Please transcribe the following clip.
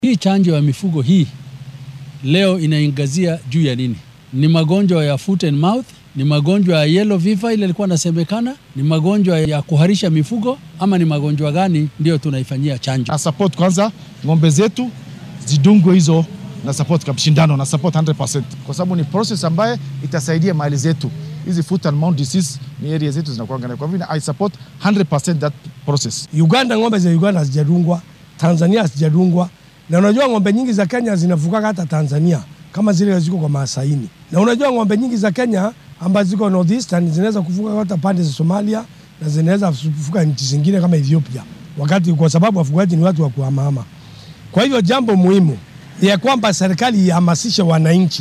Hii chanjo ya mifugo hii leo inaangazia juu ya nini? Ni magonjwa ya foot and mouth, ni magonjwa ya yellow fever ile ilikuwa inasemekana, ni magonjwa ya kuharisha mifugo ama ni magonjwa gani ndio tunaifanyia chanjo? na support kwanza ng'ombe zetu zidungwe hizo na support kwa shindano na support 100% kwa sababu ni process ambaye itasaidia mali zetu. Hizi foot and mouth disease ni area zetu zinakuwa ngana, kwa hivyo I support 100% that process. Uganda, ng'ombe za Uganda hazijadungwa, Tanzania hazijadungwa, na unajua ng'ombe nyingi za Kenya zinafukaga hata Tanzania kama zile ziko kwa Maasaini, na unajua ng'ombe nyingi za Kenya ambazo ziko northeastern zinaweza kufuka hata pande za Somalia na zinaweza kufuka nchi zingine kama Ethiopia, wakati kwa sababu wafugaji ni watu wa kuhamahama. Kwa hivyo jambo muhimu ni ya kwamba serikali ihamasishe wananchi